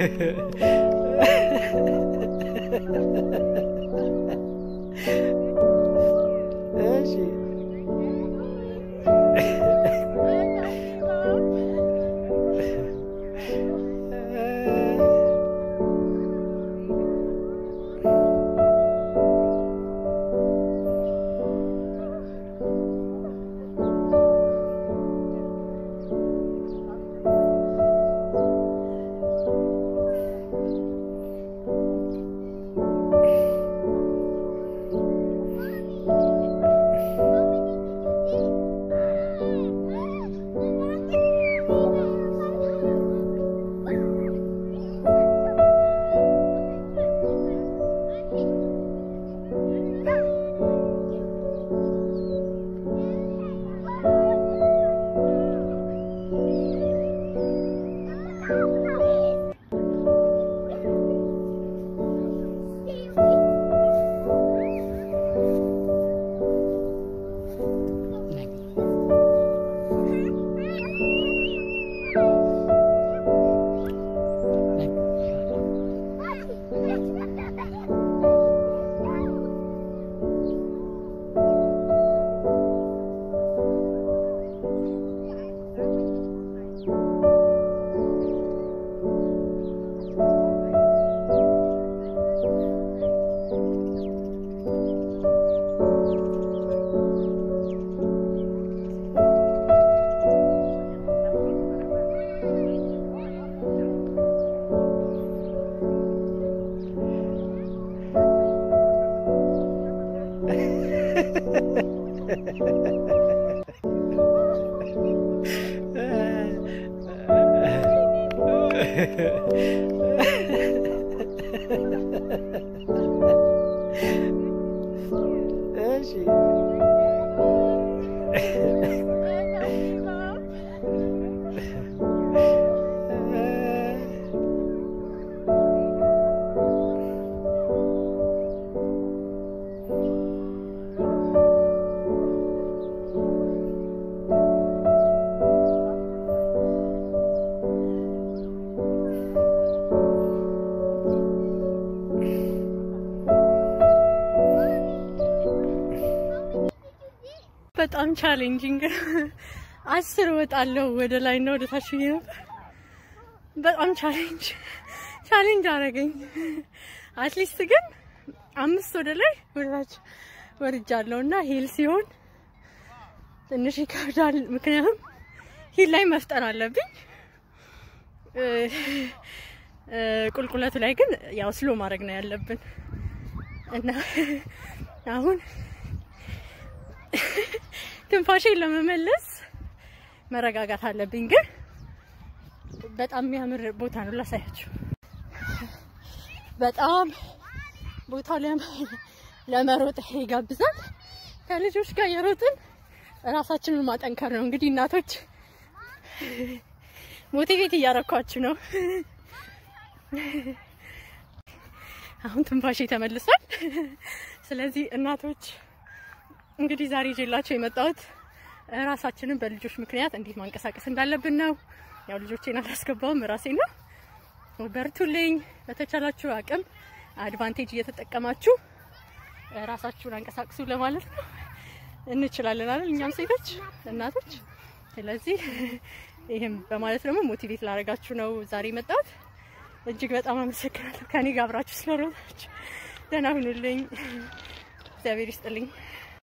እሺ እሺ በጣም ቻሌንጂንግ አስር እወጣለሁ ወደ ላይ እና ወደ ታች ብዬ ነበር። በጣም ቻሌንጅ ቻሌንጅ አደረገኝ። አትሊስት ግን አምስት ወደ ላይ ወደ ታች ወርጃለሁ እና ሂል ሲሆን ትንሽ ይከብዳል። ምክንያቱም ሂል ላይ መፍጠን አለብኝ። እ፣ እ፣ ቁልቁለቱ ላይ ግን ያው ስሎ ማድረግ ነው ያለብን እና አሁን ትንፋሼን ለመመለስ መረጋጋት አለብኝ። ግን በጣም የሚያምር ቦታ ነው፣ ላሳያችሁ። በጣም ቦታው ለም- ለመሮጥ ይጋብዛል። ከልጆች ጋር የሮጥን ራሳችንን ማጠንከር ነው። እንግዲህ እናቶች ሞቲቬት እያረኳችሁ ነው። አሁን ትንፋሼ ተመልሷል። ስለዚህ እናቶች እንግዲህ ዛሬ ይዤላቸው የመጣሁት ራሳችንን በልጆች ምክንያት እንዴት ማንቀሳቀስ እንዳለብን ነው። ያው ልጆቼን አላስገባውም ራሴ ነው። በርቱልኝ። በተቻላችሁ አቅም አድቫንቴጅ እየተጠቀማችሁ ራሳችሁን አንቀሳቅሱ ለማለት ነው። እንችላለን አይደል? እኛም ሴቶች እናቶች። ስለዚህ ይህም በማለት ደግሞ ሞቲቬት ላደርጋችሁ ነው ዛሬ የመጣሁት። እጅግ በጣም አመሰግናለሁ ከኔ ጋር አብራችሁ ስለሮጣችሁ። ደህና ሁኑልኝ። እግዚአብሔር ይስጥልኝ።